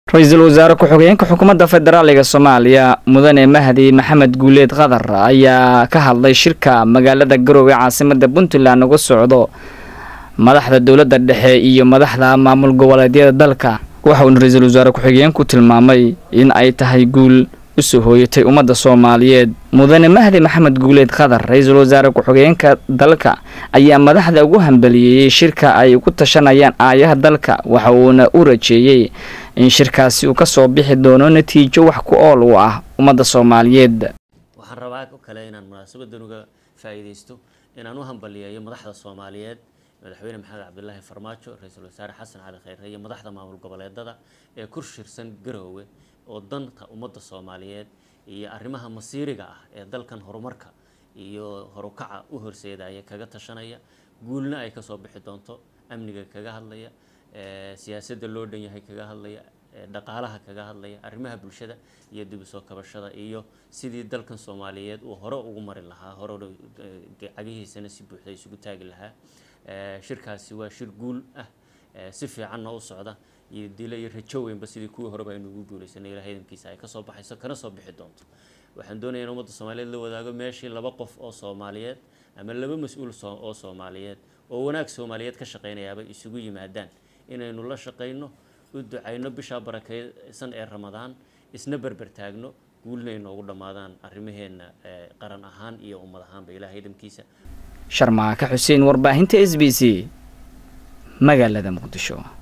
ra-iisul wasaare ku-xigeenka xukuumadda federaaliga soomaaliya mudane mahdi maxamed guuleed qadar ayaa ka hadlay shirka magaalada garowe caasimada puntland uga socdo madaxda dowladda dhexe iyo madaxda maamul goboleedyada dalka waxa uuna ra-iisul wasaare ku-xigeenku tilmaamay in ay tahay guul usoo hooyatay ummadda soomaaliyeed mudane mahdi maxamed guuleed qadar ra-iisul wasaare ku-xigeenka dalka ayaa madaxda ugu hambaliyeeyey shirka ay ugu tashanayaan aayaha dalka waxa uuna u rajeeyey in shirkaasi uu kasoo bixi doono natiijo wax ku ool u ah ummadda soomaaliyeed waxaan rabaa oo kale inaan munaasabadan uga faa'iidaysto inaan u hambaliyeeyo madaxda soomaaliyeed madaxweyne maxamed cabdilaahi farmaajo ra-iisul wasaare xasan cali khayre iyo madaxda maamul goboleedada ee ku shirsan garoowe oo danta ummadda soomaaliyeed iyo arrimaha masiiriga ah ee dalkan horumarka iyo horukaca u horseedaya kaga tashanaya guulna ay kasoo bixi doonto amniga kaga hadlaya siyaasadda loo dhan yahay kaga hadlaya dhaqaalaha kaga hadlaya arrimaha bulshada iyo dib u soo kabashada iyo sidii dalkan soomaaliyeed uu hore ugu mari lahaa hore cagihiisana si buuxda isugu taagi lahaa shirkaasi waa shir guul ah si fiicanna u socda iyo dilo iyo rajo weynba sidii kuwii horeba aynu ugu guulaysanay ilahay idamkiisa ay kasoo baxayso kana soo bixi doonto waxaan doonaya in ummadda soomaaliyeed la wadaago meeshii laba qof oo soomaaliyeed ama laba mas-uul oo soomaaliyeed oo wanaag soomaaliyeed ka shaqaynayaaba isugu yimaadaan inaynu la shaqayno u ducayno bishaa barakeysan ee ramadaan isna berber taagno guulna inoogu dhammaadaan arrimaheenna qaran ahaan iyo ummad ahaanba ilahay idamkiisa sharmaaka xuseen warbaahinta s b c magaalada muqdisho